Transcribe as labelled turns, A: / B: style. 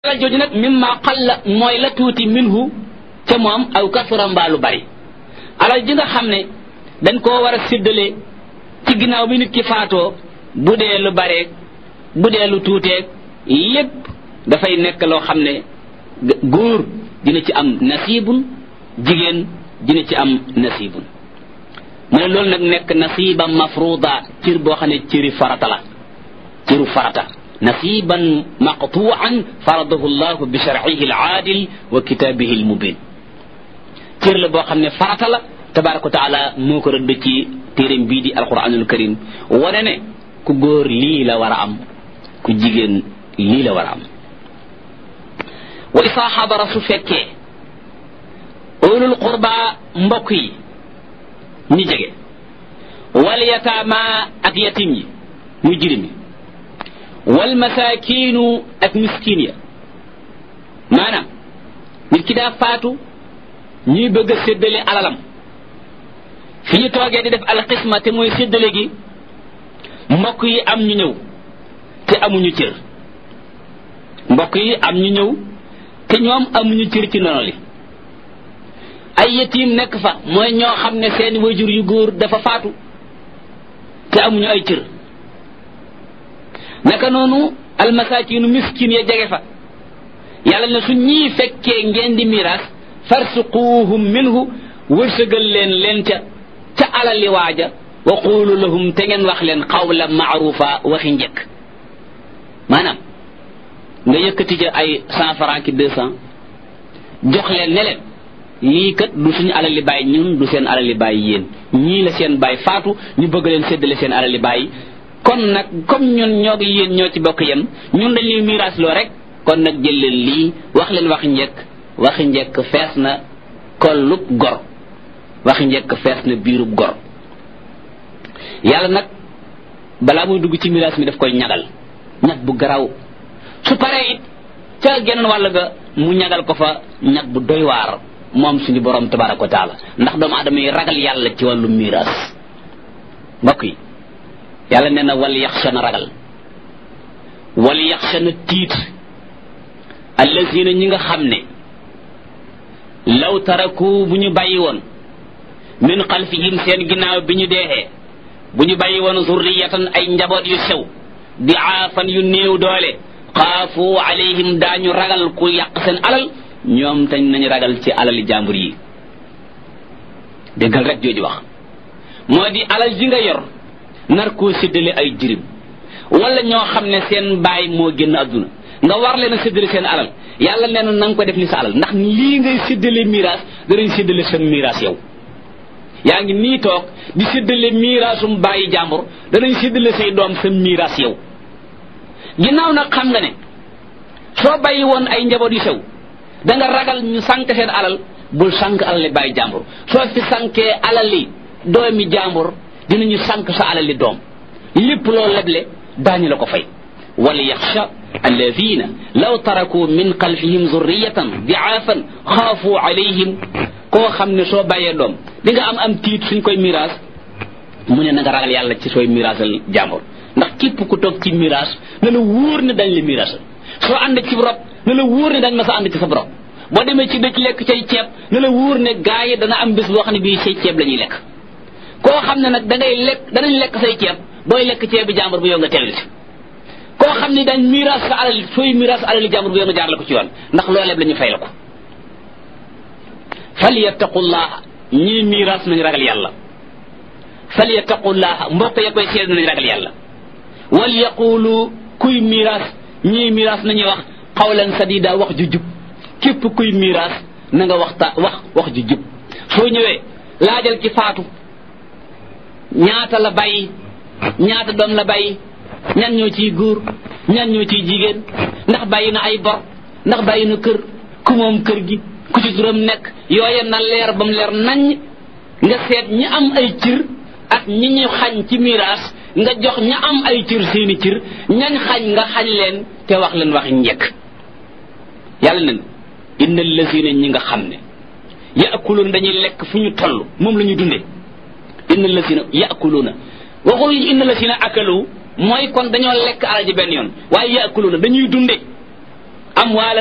A: alal jooju nag mimma qalla mooy la tuuti minhu ca moom aw kasura mbaa lu bari alal ji nga xam ne dañ koo war a séddale ci ginnaaw bi nit ki faatoo bu dee lu bareeg bu dee lu tuuteeg lépp dafay nekk loo xam ne góor dina ci am nasibun jigéen dina ci am nasibun mu ne loolu nag nekk nasiba mafruda cër boo xam ne cëri farata la cëru farata nasiban maqtuan faradahu llahu bi sharcihi alaadil wa kitaabihi almubin cër la boo xam ne farata la tabaraka wa taala moo ko rëdd ci téeréem bii di alquranul karim wane ne ku góor lii la war a am ku jigéen lii la war a am wa isaa xadara su fekkee ulul qurba mbokk yi ñi jege wal yataama ak yatim yi muy jirim yi wal masaakiinu ak miskin ya maanaam nit ki daa faatu ñuy bëgg a séddale alalam fi ñu toogee di def alxisma te mooy séddale gi mbokk yi am ñu ñëw te amuñu cër mbokk yi am ñu ñëw te ñoom amuñu cër ci nono li ay yetiim nekk fa mooy ñoo xam ne seen wajur yu góor dafa faatu te amuñu ay cër naka noonu almasakinu miskin ya jege fa yàlla ne su ñii fekkee ngeen di miraas farsuquuhum minhu wërsëgal leen leen ca ca alali waaja wa quulu lahum te ngeen wax leen xawla maarufa waxi njëkk maanaam nga yëkkati ca ay cent franc ki deux cent jox leen ne leen lii kat du suñu alali baay ñun du seen alali baay yéen ñii la seen baay faatu ñu bëgg leen séddale seen alali baay kon nag comme ñun ñoo ngi yéen ñoo ci bokk yem ñun dañuy miraas loo rek kon nag jël leen lii wax leen waxi njëkk waxi njëkk fees na kollub gor waxi njëkk fees na biirub gor yàlla nag balaa muy dugg ci miraas mi daf koy ñagal ñag bu garaw su paree it ca geneen wàll ga mu ñagal ko fa ñag bu doy waar moom suñu borom tabaraka wa taala ndax doomu aadama yi ragal yàlla ci wàllu miraas mbokk yi yàlla nee na wal yaxsha na ragal wal yaxsha na tiit allazina ñi nga xam ne law taraku bu ñu bàyyi woon min xalfihim seen ginnaaw bi ñu deexee bu ñu bàyyi woon zurriyatan ay njaboot yu sew di aafan yu néew doole xaafu alayhim daañu ragal ku yàq seen alal ñoom tañ nañu ragal ci alali jàmbur yi déggal rek jooju wax moo di alal ji nga yor nar koo séddale ay jirim wala ñoo xam ne seen baay moo génn adduna nga war leen a séddale seen alal yàlla nee na nga ko def ni sa alal ndax lii ngay séddale miraas danañ séddale seen miraas yow yaa ngi nii toog di séddale miraasum bàyyi jàmbur danañ séddale say doom sa miraas yow ginnaaw nag xam nga ne soo bàyyi woon ay njaboot yu sew da nga ragal ñu sànk seen alal bul sànk alali bàyyi jàmbur soo fi sànkee alali doomi jàmbur dinañu sànk sa alali doom lépp loo leble daañu la ko fay wala yaxsha alladina law taraku min xalfihim zurriyatan diaafan xaafu alayhim koo xam ne soo bàyyee doom di nga am am tiit suñ koy miraas mu ne na nga ragal yàlla ci sooy miraasal jàmbur ndax képp ku toog ci miraas na la wóor ne dañ la miraasal soo ànd ci rob na la wóor ne dañ ma sa ànd ci sa rob boo demee ci dëkk lekk cay ceeb na la wóor ne gaa yi dana am bés boo xam ne bii say ceeb la ñuy lekk koo xam ne nag da ngay lekk danañ lekk say ceeb booy lekk ceeb bi jàmbur bu yow nga teewlu ci koo xam ne dañ miraas sa alal sooy miraas alali jàmbur bu yow nga jaar la ko ci yoon ndax looleeb la ñu fay la ko falyattaqullaha ñii miraas nañu ragal yàlla falyattaqullaha mbokk ya koy seet nañu ragal yàlla wal yaqulu kuy miraas ñii miraas nañuy wax xawlan sadida wax ju jub képp kuy miraas na nga waxta wax wax ju jub soo ñëwee laajal ci faatu ñaata la bàyyi ñaata doom la bàyyi ñan ñoo ciy góor ñan ñoo ciy jigéen ndax bàyyi na ay bor ndax bàyyi na kër ku moom kër gi ku ci turam nekk yooye na leer ba mu leer naññ nga seet ñi am ay cër ak ñi ñu xañ ci miraas nga jox ña am ay cër seeni cër ñañ xañ nga xañ leen te wax leen wax njëkk yàlla nen inna lazina ñi nga xam ne yaakuluuna dañuy lekk fu ñu toll moom la ñuy dundee inna lazina yaakuluuna waxul inna lazina akalu mooy kon dañoo lekk alal ji benn yoon waaye yaakuluuna dañuy dunde amwaal